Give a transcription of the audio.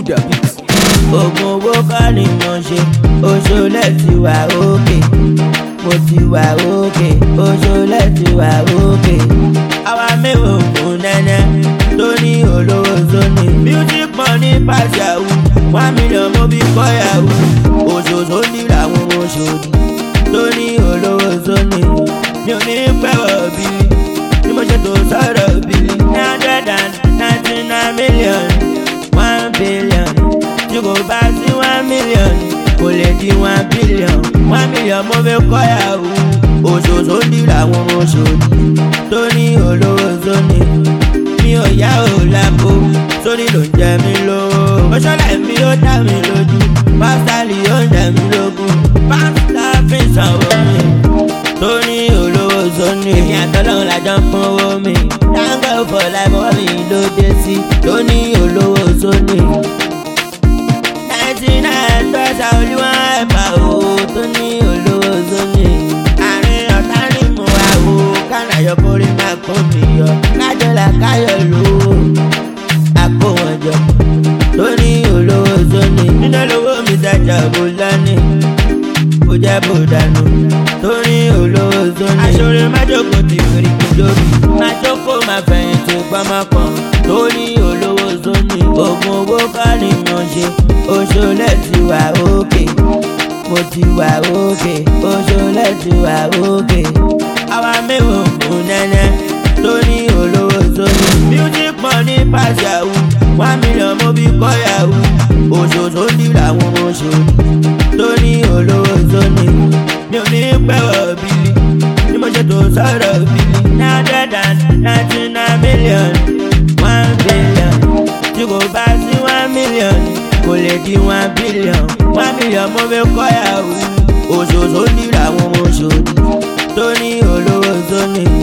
the beat. oògùn owó kọ́ ni mo ṣe oṣoolẹ̀ ti wà òkè mo ti wà òkè oṣoolẹ̀ ti wà òkè. àwa mẹ́wàá ògùn nẹ́nẹ́ tó ní olówó sóni. music money pass yahoo one million mo fi kọ́ yahoo òṣòṣò ní làwọn oṣòdì tó ní olówó sóni. mi ò ní pẹ́wọ̀ bíi bí mo ṣe tó sọ̀rọ̀ bíi nine hundred and ninety nine million one billion tí kò bá sí one million kò lè di one billion one million mo fi kọ́ yahoo òṣòṣò ní làwọn oṣòdì tó ní olówó sóni mi ò yá ò lápò sórí ló ń jẹ mí lówó oṣọlẹ mi ó dá mi lójú pásítálì ó ń jẹ mí lógún pásítá fi sanwó mi tó ní olówó sóni èmi àtọ́lọ́hún lájọ ń pọ́n owó mi dáńgọ́ fọ̀ láìpọ́ mi ló dé sí tó ní olówó sóni ninety nine tọ́sà olúwa ẹ̀fà o tó ní olówó sóni àárín ọ̀tá ni mo wá o kánàyọ kórè máa kó mi yọ kájọlá káyọ̀ lò ó àpò wọn jọ tó ní olówó sóni nínú olówó mi dájà bó lánìí kò jẹ́ bó dànù tó ní olówó sóni aṣọ́rẹ́ májòkó ti fèrè kújọ́bì májòkó máa fẹ̀yìntì pamọ́pọ̀n tó ní olówó sóni oògùn owó kọ́ ni mo ṣe oṣoolẹ̀ ti wà òkè mo ti wà òkè oṣoolẹ̀ ti wà òkè àwa mẹ́wàá ògùn nẹ́nẹ́ tó ní olówó sóni music money pass yahoo one million mo fi kọ́ yahoo òṣòṣò ní làwọn oṣòdì tó ní olówó sóni mi ò ní pẹ́wọ̀ bíi bí mo ṣe tó sọ̀rọ̀ bíi nine hundred and ninety nine million one billion tí kò bá sí one million kò lè di one billion one million mo fi kọ́ yahoo òṣòṣò ní làwọn oṣòdì tó ní olówó sóni